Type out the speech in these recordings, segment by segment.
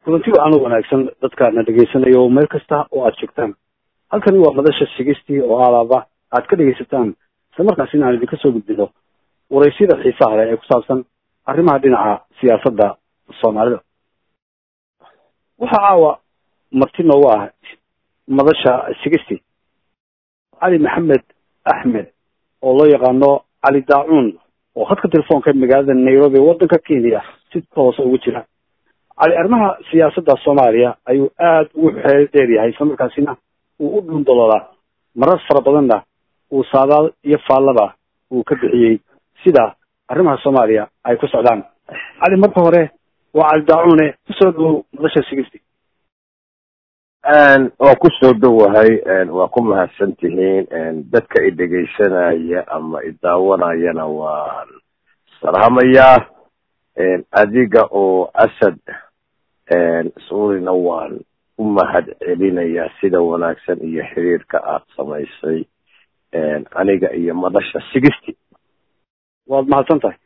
kulanti wacan wanaagsan dadkaadna dhegaysanaya oo meel kasta oo aad joogtaan halkani waa madasha sigistii oo alaaba aad ka dhegaysataan isla markaas in aan idinka soo gudbino waraysyada xiisaha leh ee ku saabsan arrimaha dhinaca siyaasadda soomaalida waxaa caawa marti noogu ah madasha sigisty cali maxamed axmed oo loo yaqaano cali daacuun oo khadka telefoonka magaalada nairobi waddanka kenya si toosa ugu jira cali arrimaha siyaasadda soomaaliya ayuu aada ugu xeel dheer yahay isla markaasina uu u dhuundaloolaa marar fara badanna uu saadaal iyo faallaba uu ka bixiyey sida arrimaha soomaaliya ay ku socdaan cali marka hore waa cali daacuune kusoo dhawow madasha sigisty waa ku soo dhowahay waa ku mahadsan tihiin dadka i dhegaysanaya ama i daawanayana waan salaamayaa adiga oo asad suurina waan u mahad celinayaa sida wanaagsan iyo xiriirka aada samaysay aniga iyo madasha sigisty waad mahadsan tahay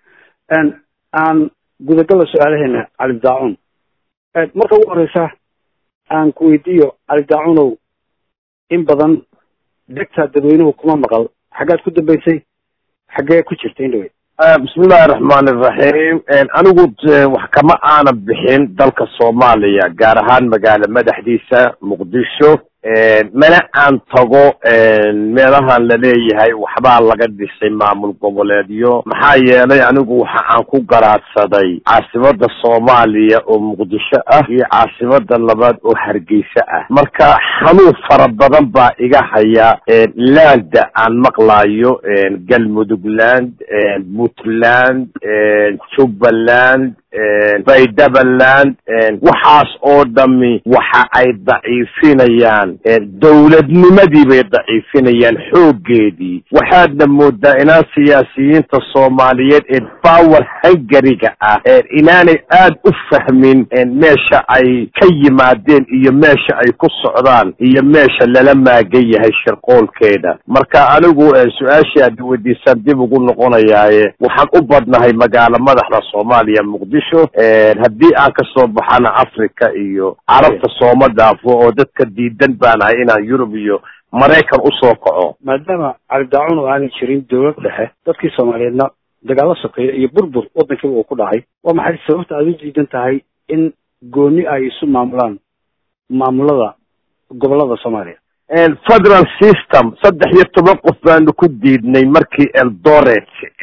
aan gudagala su-aalaheena cali daacuun marka ugu horeysa aan ku weydiiyo cali daacunow in badan degtaa dadweynuhu kuma maqal xaggaad ku dambeysay xaggee ku jirta indhaweyd bismillahi raxmaan iraxiim anigu wax kama aana bixin dalka soomaaliya gaar ahaan magaalo madaxdiisa muqdisho mana aan tago meelahan laleeyahay waxbaa laga dhisay maamul goboleedyo maxaa yeelay anigu waxa aan ku garaadsaday caasimada soomaaliya oo muqdisho ah iyo caasimada labaad oo hargeysa ah marka xanuun fara badan baa iga haya landa aan maqlayo galmudug land puntland jubbaland baydabaland waxaas oo dhami waxa ay daciifinayaan dowladnimadii bay daciifinayaan xooggeedii waxaadna moodaa inaan siyaasiyiinta soomaaliyeed ee power hungariga ah inaanay aad u fahmin meesha ay ka yimaadeen iyo meesha ay ku socdaan iyo meesha lala maagan yahay shirqoolkeeda marka anigu su-aashii aad weydiisaan dib ugu noqonayaaye waxaan u badnahay magaalo madaxda soomaaliya muqdisho haddii aan kasoo baxana africa iyo carabta sooma dhaafo oo dadka diidan baanahay inaan yurub iyo maraykan usoo kaco maadaama cali daacuun oo aanay jirin dowlad dhexe dadkii soomaaliyeedna dagaalo sokeeya iyo burbur waddankiiba uu ku dhacay waa maxay sababta aad u diidan tahay in gooni ay isu maamulaan maamulada gobolada soomaaliya federal system saddex iyo toban qof baanu ku diidnay markii eldoret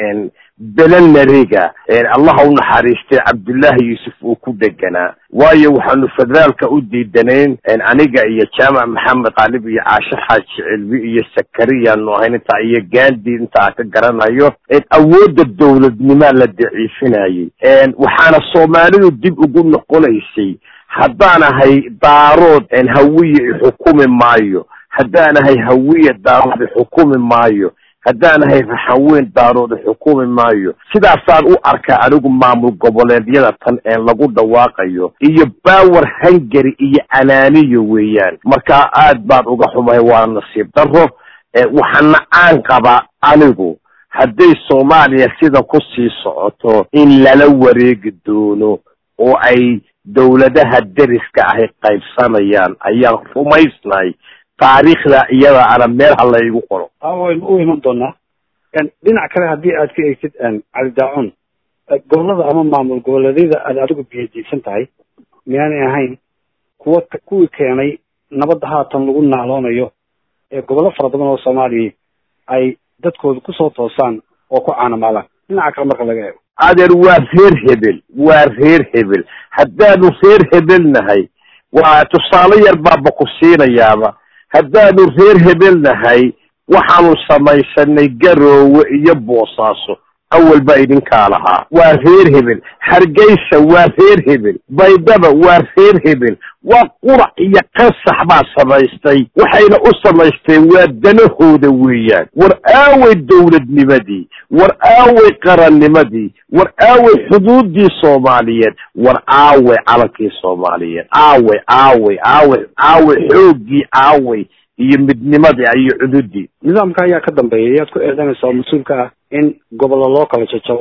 belenariga allaha u naxariistay cabdullaahi yuusuf uu ku deganaa waayo waxaanu federaalka u diidanayn aniga iyo jaamac maxamed qaalib iyo caashe xaaji cilbi iyo sakariyaanu ahayn intaa iyo gandi intaa ka garanayo awoodda dowladnimaa la daciifinayay waxaana soomaalidu dib ugu noqonaysay haddaan ahay daarood hawiye ixukumi maayo haddaan ahay hawiye daarood ixukumi maayo haddaan ahay raxanweyn daarood xukumi maayo sidaasaan u arkaa anigu maamul goboleedyada tan ee lagu dhawaaqayo iyo power hungary iyo anaaniyo weeyaan marka aad baan uga xumahay waa nasiib daro waxaana aan qabaa anigu hadday soomaaliya sida ku sii socoto in lala wareegi doono oo ay dowladaha deriska ahy qaybsanayaan ayaan rumaysnahay taariikhda iyada ana meel ha laygu qoro waynu u iman doonaa dhinac kale haddii aad ka eegtid cali daacuun gobolada ama maamul goboleedyada aad adigu biyadiisan tahay miyaanay ahayn kuwa kuwii keenay nabadda haatan lagu naaloonayo ee gobollo fara badan oo soomaaliya ay dadkooda kusoo toosaan oo ku caanamaalaan dhinaca kale marka laga eego adeer waa reer hebel waa reer hebel haddaanu reer hebel nahay waa tusaale yar baaba ku siinayaaba haddaanu reer hebel nahay waxaanu samaysanay garoowe iyo boosaaso awal baa idinkaa lahaa waa reer hebel hargeysa waa reer hebel baydaba waa reer hebel waa qurac iyo qasax baa samaystay waxayna u samaysteen waa danahooda weeyaan war aaway dowladnimadii war aaway qarannimadii war aaway xuduuddii soomaaliyeed war aaway calankii soomaaliyeed aaway aaway aaway aaway xooggii aaway iyo midnimadii iyo cududii nidaamka ayaa ka dambeeya yaad ku eedanaysaa oo mas-uulka ah in gobollo loo kala jajabo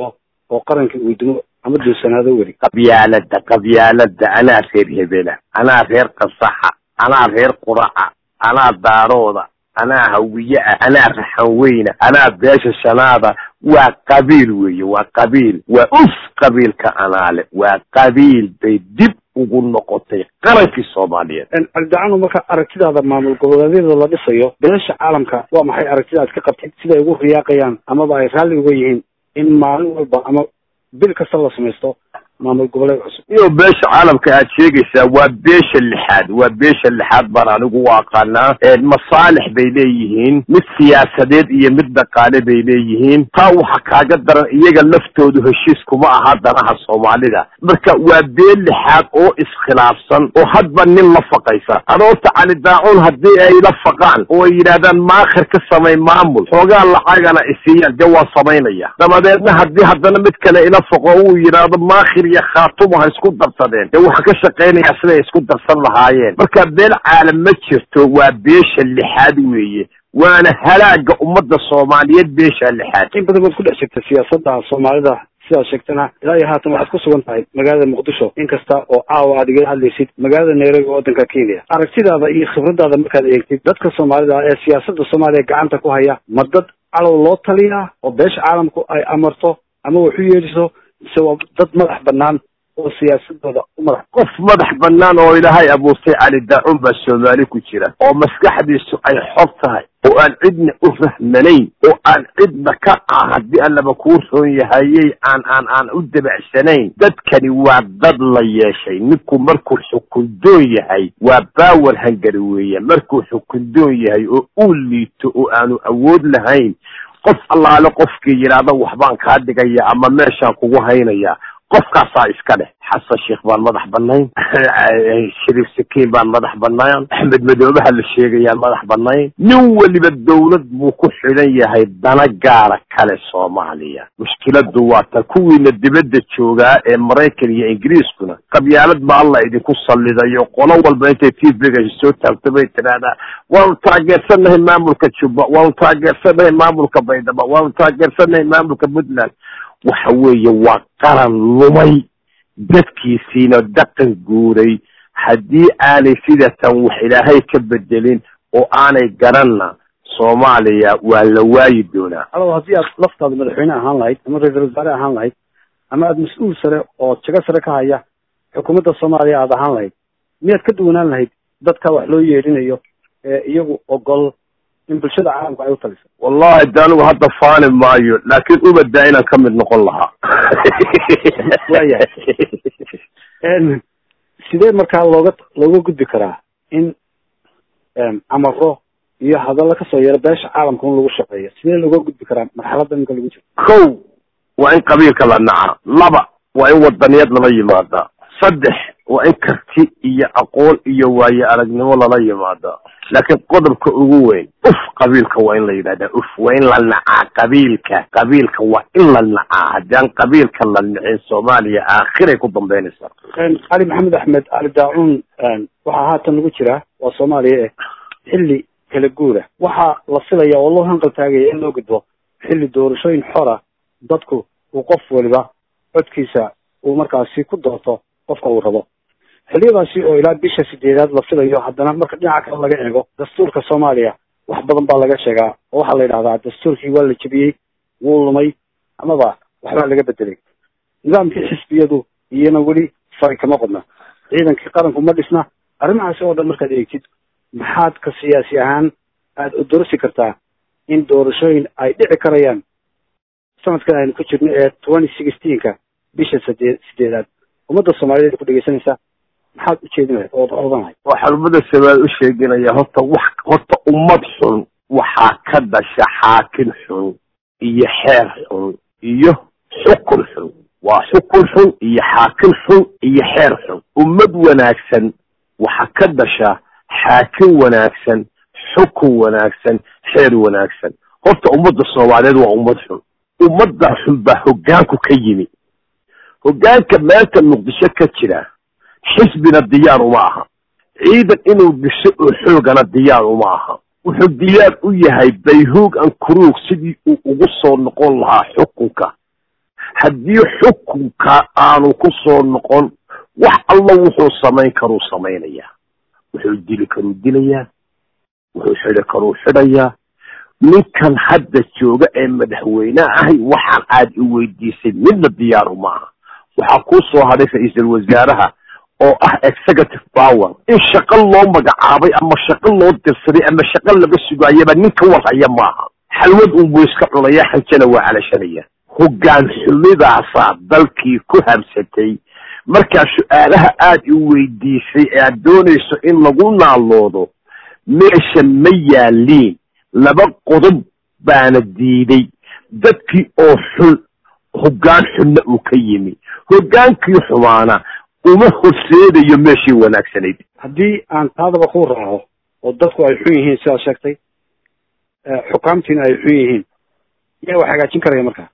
oo qaranka weydimo ama duursanaado weli qabyaalada qabyaalada anaa reer hebela anaa reer qasaxa anaa reer quraca anaa daarooda anaa hawiye ah anaa raxan weyna anaa beesha shanaada waa qabiil weeye waa qabiil waa uf qabiilka anaale waa qabiil bay dib ugu noqotay qarankii soomaaliyeed cabdidacano marka aragtidaada maamul goboleedyada la dhisayo beesha caalamka waa maxay aragtida aad ka qabtid siday ugu riyaaqayaan amaba ay raalli uga yihiin in maalin walba ama bil kasta la samaysto maamul goboleed cusub iyo beesha caalamka aad sheegaysaa waa beesha lixaad waa beesha lixaad baan anigu u aqaanaa masaalix bay leeyihiin mid siyaasadeed iyo mid dhaqaale bay leeyihiin taa waxa kaaga daran iyaga laftoodu heshiis kuma aha danaha soomaalida marka waa been lixaad oo iskhilaafsan oo hadba nin la faqaysa adoorta cali daacuun haddii ay la faqaan oo ay yidhaahdaan maakhir ka samay maamul xoogaa lacagana isiiyaan dee waan samaynaya dabadeedna haddii haddana mid kale ila faqo uu yidhaahdo maakhir iyo khaatumo ha isku darsadeen dee waxaan ka shaqaynayaa siday isku darsan lahaayeen marka beel caalam ma jirto waa beesha lixaad weeye waana halaaga ummadda soomaaliyeed beesha lixaad in badan baad ku dhex jirta siyaasadda soomaalida sidaad sheegtana ilaa iyo haatan waxaad ku sugan tahay magaalada muqdisho inkasta oo caawa aad igala hadlaysid magaalada nairobi waddanka kenya aragtidaada iyo khibradaada markaad eegtid dadka soomaalida ee siyaasadda soomaaliya gacanta ku haya ma dad calow loo taliyaa oo beesha caalamku ay amarto ama wax u yeedhiso mise waa dad madax banaan oo siyaasadooda u madax qof madax banaan oo ilaahay abuurtay cali daacun baa soomaali ku jira oo maskaxdiisu ay xor tahay oo aan cidna u rahmanayn oo aan cidna ka ah haddii allaba kuu roon yahayey aan aan aan u dabacsanayn dadkani waa dad la yeeshay ninku markuu xukundoon yahay waa baawer hangari weeye markuu xukundoon yahay oo uu liito oo aanu awood lahayn qof allaale qofkii yidhaahda waxbaan kaa dhigaya ama meeshaan kugu haynaya qofkaasaa iska leh xasan sheekh baan madax banayn shariif sakiin baan madax banayn axmed madoobaha la sheegayaan madax banayn nin weliba dawlad buu ku xidhan yahay dana gaara kale soomaaliya mushkiladu waa ta kuwiina dibadda joogaa ee maraykan iyo ingiriiskuna qabyaalad ba alla idinku sallidayo qolo walba intay tvga soo taagto bay tidhaahdaa waanu taageersanahay maamulka jubba waanu taageersanahay maamulka baydhabo waanu taageersanahay maamulka puntland waxa weeye waa qaran lumay dadkiisiina dhaqan guuray haddii aanay sidatan wax ilaahay ka bedelin oo aanay garanna soomaaliya waa la waayi doonaa alow haddii aad laftaada madaxweyne ahaan lahayd ama ra-iisul wasaare ahaan lahayd ama aada mas-uul sare oo jago sare ka haya xukuumadda soomaaliya aada ahaan lahayd miyaad ka duwanaan lahayd dadka wax loo yeedhinayo ee iyagu ogol in bulshada caalamku ay u taliso wallahi de anigu hadda faani maayo laakiin ubadaa inaan ka mid noqon lahaa waayahay sidee markaa looga looga gudbi karaa in amaro iyo hadallo kasoo yeero beesha caalamka in lagu shaqeeyo sidee looga gudbi karaa marxaladda ninka lagu jiro kow waa in qabiilka la naca laba waa in wadaniyad lala yimaada saddex waa in karti iyo aqoon iyo waayo aragnimo lala yimaada laakiin qodobka ugu weyn uf qabiilka waa in la yidhahdaa uf waa in la nacaa qabiilka qabiilka waa in la nacaa haddii aan qabiilka la nicin soomaaliya aakhiray ku dambeynaysaa cali maxamed axmed cali daacuun waxaa haatan lagu jiraa waa soomaaliya eh xilli kala guura waxaa la filaya oo loo hanqal taagaya in loo gudbo xilli doorashooyin xora dadku uu qof waliba codkiisa uu markaasi ku doorto qofka uu rabo xilliyadaasi oo ilaa bisha sideedaad la filayo haddana marka dhinaca kale laga eego dastuurka soomaaliya wax badan baa laga sheegaa oo waxaa la yidhahdaa dastuurkii waa la jebiyey wuu lumay amaba waxbaa laga bedelay nidaamkii xisbiyadu iyana weli fari kama qodna ciidankii qaranku ma dhisna arrimahaasi oo dhan markaad eegtid maxaad ka siyaasi ahaan aada odorsi kartaa in doorashooyin ay dhici karayaan sanadkan aynu ku jirno ee twenty sixteenka bisha sideed sideedaad ummadda soomaaliyeed ku dhegeysanaysaa maxaad ujeedin lahayd ood odan lahayd waxaan ummada soomaali u sheeginaya horta wax horta ummad xun waxaa ka dhasha xaakin xun iyo xeer xun iyo xukun xun waa xukun xun iyo xaakin xun iyo xeer xun ummad wanaagsan waxaa ka dhasha xaakin wanaagsan xukun wanaagsan xeer wanaagsan horta ummadda soomaaliyeed waa ummad xun ummadda xun baa hoggaanku ka yimi hoggaanka maanta muqdisho ka jira xisbina diyaar uma aha ciidan inuu dhiso oo xoogana diyaar uma aha wuxuu diyaar u yahay bayhuog an kuruug sidii uu ugu soo noqon lahaa xukunka haddii xukunka aanu ku soo noqon wax alla wuxuu samayn karuu samaynayaa wuxuu dili karuu dilayaa wuxuu xidhi karuu xidhayaa ninkan hadda jooga ee madaxweyne ahay waxaan aad i weydiisay midna diyaaru maaha waxaa kuu soo hadhay ra-iisul wasaaraha oo ah executive power in shaqo loo magacaabay ama shaqo loo dirsaday ama shaqo laga sugaayaba nin ka warhaya maaha xalwad unbuu iska cunaya xanjana waa calashanaya hoggaan xumidaasaa dalkii ku habsatay markaa su-aalaha aad i weydiisay ee aad doonayso in lagu naaloodo meesha ma yaaliin laba qodob baana diiday dadkii oo xun hoggaan xunna uu ka yimi hoggaankii xumaana uma horseedayo meeshii wanaagsanayd haddii aan taadaba ku raaco oo dadku ay xun yihiin sidaad sheegtay xukaamtiina ay xun yihiin yaa wax hagaajin karaya marka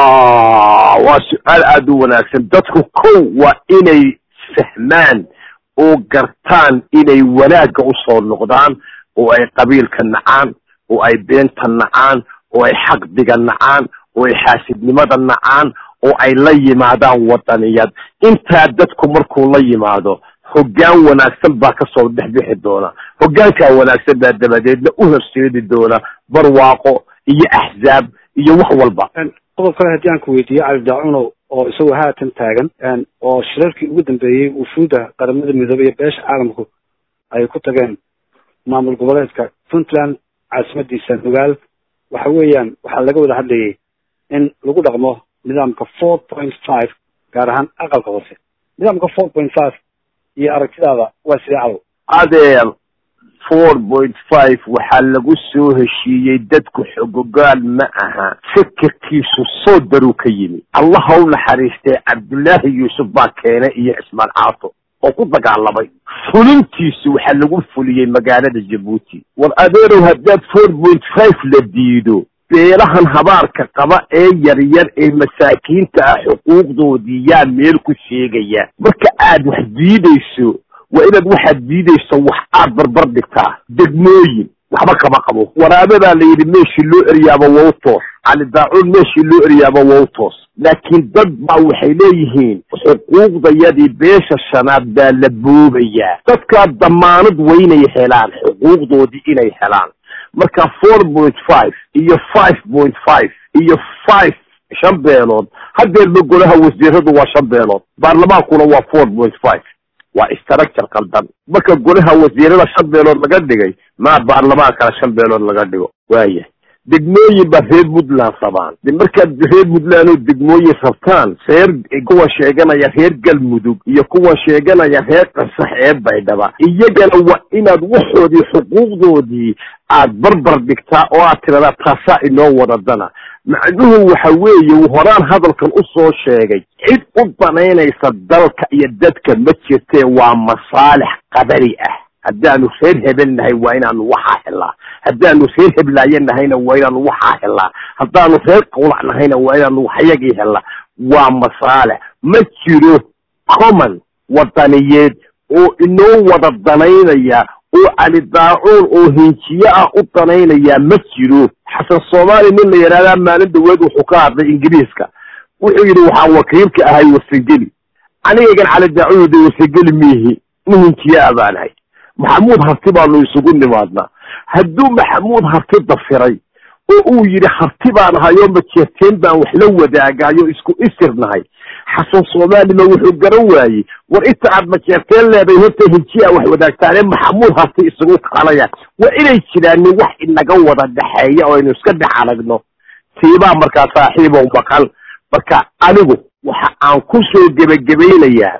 waa su-aal aada u wanaagsan dadku kow waa inay fahmaan oo gartaan inay wanaagga usoo noqdaan oo ay qabiilka nacaan oo ay beenta nacaan oo ay xaqdiga nacaan oo ay xaasidnimada nacaan oo ay la yimaadaan wadaniyad intaa dadku markuu la yimaado hoggaan wanaagsan baa kasoo dhex bixi doona hoggaankaa wanaagsan baa dabadeedna u horseedi doona barwaaqo iyo axzaab iyo wax walba qodob kale haddii aan ku weydiiyo cali daacunow oo isagoo haatan taagan oo shirarkii ugu dambeeyey wufuudda qaramada midoobey iyo beesha caalamku ay ku tageen maamul goboleedka puntland caasimadiisa nugaal waxa weeyaan waxaa laga wada hadlayay in lagu dhaqmo nidaamka four point five gaar ahaan aqalka hoose nidaamka four point five iyo aragtidaada waa sidee cadow adeer four point five waxaa lagu soo heshiiyey dadku xogogaal ma aha fikirkiisu soo daruu ka yimi allah ha u naxariistee cabdullaahi yuusuf baa keenay iyo cismaan caato oo ku dagaalamay fulintiisu waxaa lagu fuliyey magaalada jabuuti war adeerow haddaad four point five la diido beelahan habaarka qaba ee yaryar ee masaakiinta ah xuquuqdoodii yaa meel ku sheegaya marka aad wax diidayso waa inaad waxaad diidayso wax aad barbar dhigtaa degmooyin waxba kama qabo waraabadaa la yidhi meeshii loo eryaaba waa u toos cali daacuun meeshii loo eryaaba waa u toos laakiin dad baa waxay leeyihiin xuquuqdayadii beesha shanaad baa la boobayaa dadkaa damaanad waynay helaan xuquuqdoodii inay helaan marka four point five iyo five point five iyo five shan beelood hadeerba golaha wasiiradu waa shan beelood baarlamaankuna waa four point five waa structure qaldan marka golaha wasiirada shan beelood laga dhigay maa baarlamaankana shan beelood laga dhigo waaya degmooyin baa reer puntland rabaan de markaad reer puntland oo degmooyin rabtaan reer kuwa sheeganaya reer galmudug iyo kuwa sheeganaya reer qasax ee baydhaba iyagana waa inaad waxoodii xuquuqdoodii aad barbar dhigtaa oo aad tiradaa taasaa inoo wadadana macnuhu waxa weeye horaan hadalkan u soo sheegay cid u danaynaysa dalka iyo dadka ma jirtee waa masaalix qadari ah haddaanu reer hebel nahay waa inaanu waxaa helaa haddaanu reer heblaaye nahayna waa inaanu waxaa helaa haddaanu reer qawlac nahayna waa inaanu waxyagii helaa waa masaalix ma jiro common wadaniyeed oo inoo wada danaynaya oo cali daacuun oo hinjiye ah u danaynaya ma jiro xasan soomaali nin la yidhahdaa maalin dhaweed wuxuu ka hadlay ingiriiska wuxuu yidhi waxaan wakiilka ahay wasangeli anigagan cali daacuun de wasangeli miihi nin hinjiye ah baanahay maxamuud harti baanu isugu nimaadnaa hadduu maxamuud harti dafiray oo uu yidhi harti baan ahayoo majeerteen baan wax la wadaagaayo isku isir nahay xasan soomaalima wuxuu garan waayey war inta aad majeerteen leeday horta hinjiya wax wadaagtaane maxamuud harti isugu kaalaya waa inay jiraanin wax inaga wada dhexeeya oo aynu iska dhex aragno tiibaa markaa saaxiibow maqal marka anigu waxa aan ku soo gebagabaynayaa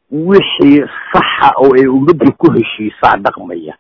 wixii saxa oo ay ummaddu ku heshiisaa dhaqmaya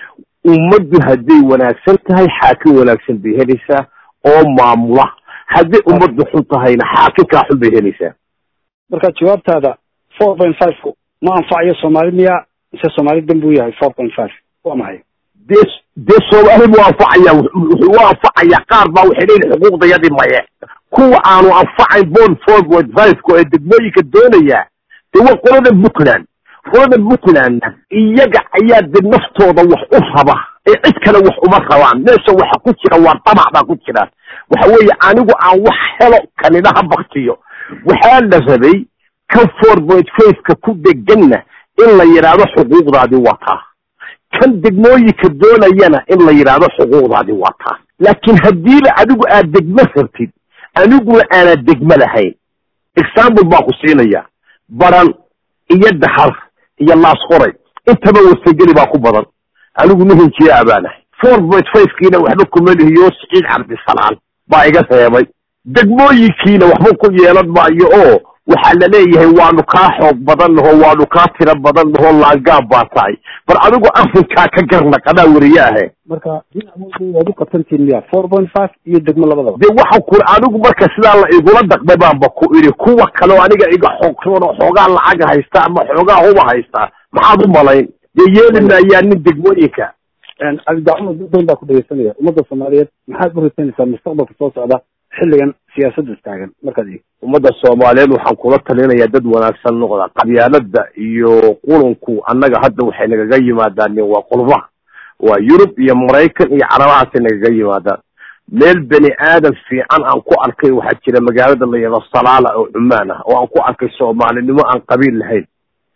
ummaddu hadday wanaagsan tahay xaakim wanaagsan bay helaysaa oo maamula hadday ummaddu xun tahayna xaakimkaa xun bay helaysaa marka jawaabtaada four point five ma anfacayo soomaali miya mise soomaali dan buu yahay four point five waa maxay dee dee soomaali buu anfacaya wuxuu u anfacaya qaar baa waxay leeyihin xuquuqdayadii maye kuwa aanu anfacayn bon four point five-ku ee degmooyinka doonaya dee waa qolada puntland qolada puntlandna iyaga ayaa de naftooda wax u raba ee cid kale wax uma rabaan meesha waxa ku jira waa damac baa ku jira waxa weeye anigu aan wax helo kanina ha baktiyo waxaa la rabay kan four point fiveka ku dheganna in la yidhaahdo xuquuqdaadi wataa kan degmooyinka doonayana in la yidhaahdo xuquuqdaadi wataa laakiin haddiiba adigu aad degmo rabtid aniguna aanad degmo lahayn example baan ku siinaya baran iyo daxar iyo laas qoray intaba wasageli baa ku badan anigu nuhinjiyaa baanahay four point fivekiina waxba kuma lihiyo siciid cabdisalaan baa iga reebay degmooyinkiina waxba ku yeelan maayo oo waxaa la leeyahay waanu kaa xoog badan naho waanu kaa tiro badan naho laangaab baa tahay bar adigu arrinkaa ka garnaqadaa weriye ahe marka waad u qabsantiin miya four point five iyo degmo labadaba de waxaan ku anigu marka sidaa la igula dhaqmay baanba ku idhi kuwa kaleo aniga iga xoogtoon oo xoogaa lacag haysta ama xoogaa huba haysta maxaad u malayn dee yeeli maayaa nin degmooyinka cabdidacuma dad badan baa ku dhegeysanaya ummadda soomaaliyeed maxaad u rajaynaysaa mustaqbalka soo socda xilligan siyaasadda taagan markaad eeg ummadda soomaaliyeed waxaan kula talinayaa dad wanaagsan noqda qabyaalada iyo qulunku annaga hadda waxay nagaga yimaadaan waa qurbaha waa yurub iyo maraykan iyo carabahaasay nagaga yimaadaan meel beni aadan fiican aan ku arkay waxaa jira magaalada la yado salaala oo cumaan ah oo aan ku arkay soomaalinimo aan qabiil lahayn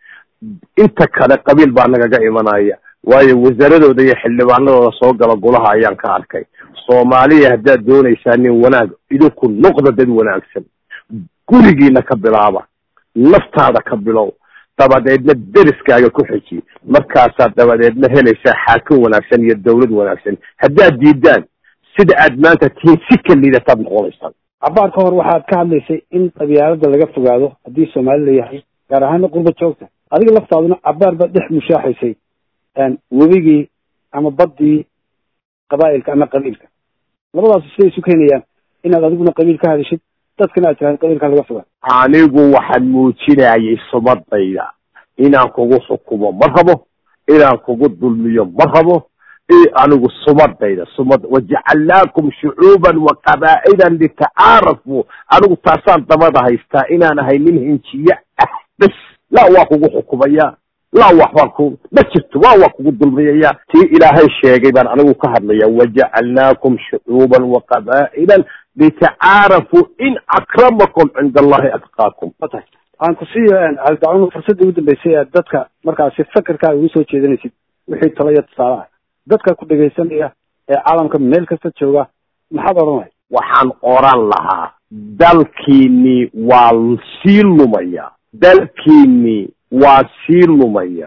inta kale qabiil baa nagaga imanaya waayo wasaaradooda iyo xildhibaanadooda soo gala golaha ayaan ka arkay soomaaliya haddaad doonaysaa nin wanaag idinku noqda dad wanaagsan gurigiina ka bilaaba naftaada ka bilow dabadeedna deriskaaga ku xiji markaasaad dabadeedna helaysaa xaakim wanaagsan iyo dawlad wanaagsan haddaad diidaan sida aad maanta tihiin si ka liidataad noqonaysaan cabaar ka hor waxaad ka hadlaysay in qabyaalada laga fogaado haddii soomaali la yahay gaar ahaana qurba joogta adiga laftaaduna cabaar baad dhex mushaaxaysay webigii ama baddii qabaa'ilka ama qabiilka labadaasu siday isu keenayaan inaad adiguna qabiil ka hadishid dadkana aad tiraahdo qabiilka laga fogaa anigu waxaan muujinayay sumadayda inaan kugu xukumo ma rabo inaan kugu dulmiyo ma rabo anigu sumadayda sumad wajacalnaakum shucuuban wa qabaa'ilan litacaarafuu anigu taasaan dabada haystaa inaan ahay nin hinjiye ah bes laa waa kugu xukumaya laa waxbaan ku ma jirto waa waa kugu dulmiyaya tii ilaahay sheegay baan anigu ka hadlaya wajacalnaakum shucuuban wa qabaa'ilan litacaarafuu in akramakum cinda allahi atqaakum watahay aan ku siiyo cabdidacun fursadda ugu dambeysay aad dadka markaasi fakerkaaga ugu soo jeedanaysid wixii talo iyo tusaale ah dadka ku dhegaysanaya ee caalamka meel kasta jooga maxaad odhanaya waxaan oran lahaa dalkiini waa sii lumaya dalkiini waa sii lumaya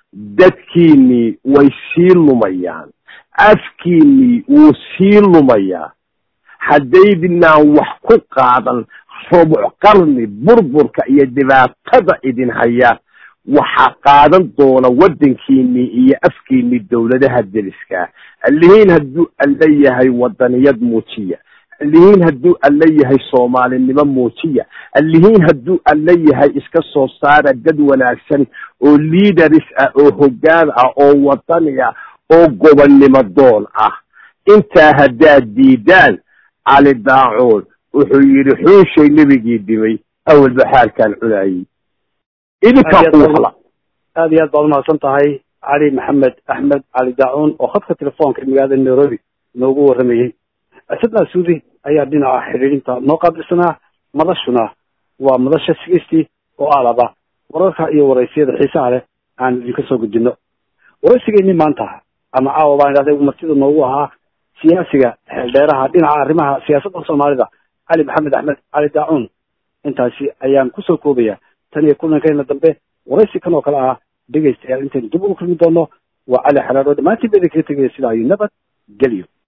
dadkiini way sii lumayaan afkiini wuu sii lumayaa haddaydinaan wax ku qaadan rubuc qarni burburka iyo dhibaatada idin haya waxaa qaadan doona waddankiini iyo afkiini dawladaha deliskaa allihiin hadduu alla yahay wadaniyad muujiya allihiin hadduu alla yahay soomaalinimo muujiya allihiin hadduu alla yahay iska soo saara dad wanaagsan oo leaders ah oo hoggaan ah oo wadani ah oo gobonnimo doon ah intaa haddaad diidaan cali daacuun wuxuu yidhi xuushay nebigii dhimay awal baxaarkaan cunaayey idinkaa kuwala aad iyo aad baad umahadsan tahay cali maxamed axmed cali daacuun oo khadka telefoonka magaalada nairobi noogu warramayey asadna suudi ayaa dhinaca xidhiidhinta noo qaabilsanaa madashuna waa madasha sigistii oo alaba wararka iyo waraysiyada xiisaha leh aan idinka soo gudbino waraysigeenii maanta ama caawa baan idhahday martida noogu ahaa siyaasiga xeeldheeraha dhinaca arrimaha siyaasadda soomaalida cali maxamed axmed cali daacuun intaasi ayaan kusoo koobaya tan iyo kulankeena dambe waraysi kan oo kale ah dhegaystayaal intaynu dib ugu kulmi doono waa cali xalaadho dhammaantiin ba idinkaga tegaya sidaa iyo nabad gelyo